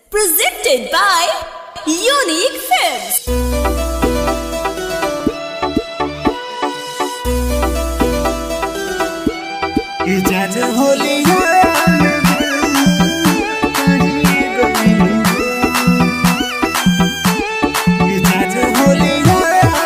Presented by Unique Films. इजाज होलिया इजाज होलिया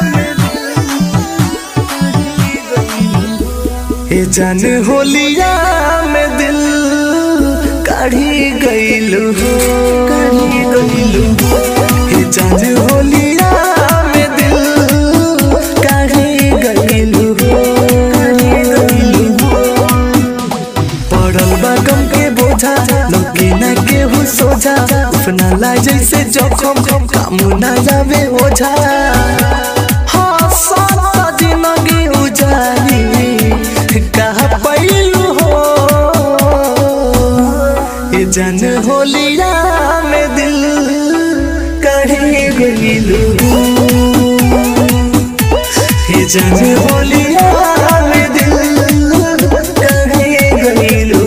ए जान होलिया में दिल काढ़ी गइल हो काढ़ी गइल हो ए जान होलिया में दिल काढ़ी गइल हो काढ़ी गइल हो पड़ल बा गम के बोझा लगे ना केहू सोझा अपना ला जैसे जोखम काम ना जावे ओझा हाँ सात जिंदगी उजारी कहा पैलू हो ये जन होलिया में दिल कढ़े गइलू ये जन होलिया में दिल कढ़े गइलू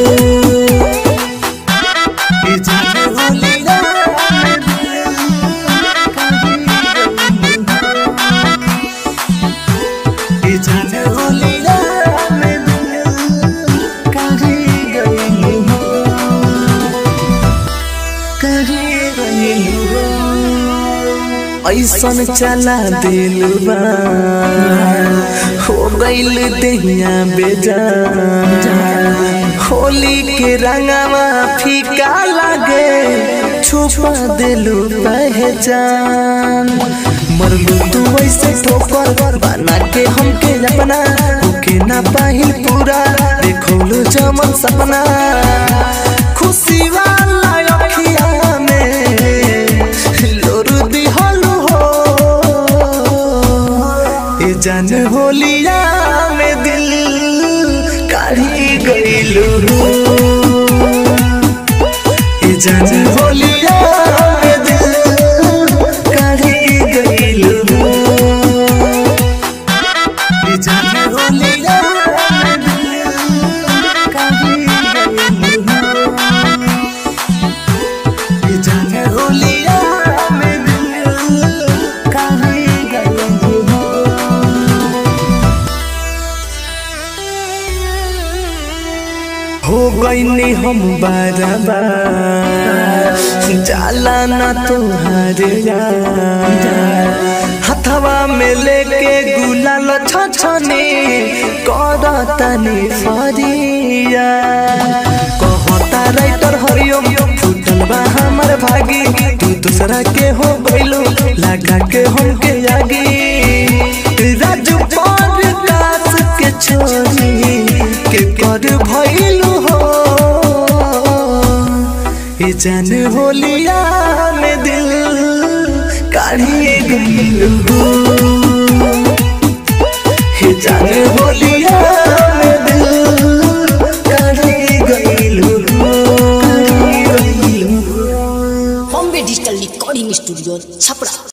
ये जन होलिया में दिल ये जन होलिया में दिल कढ़े गइलू कढ़े गइलू ऐसन चला दिल बा हो गइल दहिया बेजान होली के रंगवा फीका लागे छुपा दिलू पहचान मरलू तू ऐसे ठोकर बना के हमके अपना होके ना पाहिल पूरा देखोलू जमन सपना खुशी वाला अखिया में लोरू दिहलू हो ए जान होलिया में दिल काढ़ी गइलू ए जान होलिया में दिल काढ़ी गइलू ए जान होलिया में दिल काढ़ी गइलू ये जाने होलिया में दिल काढ़ी गइलू हो गईनी हम बारबा जाला ना तुहारे हथवा में लेके गुलाल छछने करतनी फरिया कहता राइटर हरिओम फूटल बा हमर भागी तू दूसरा के हो गइलू लगा के हम के आगी राजू पर कास के छोरी के कर भइलू हो ये जान होलिया में दिल काढ़ी गइलू हो ये जान होलिया में दिल काढ़ी गइलू हो काढ़ी गइलू हो Bombay Digital Recording Studio, Chapra.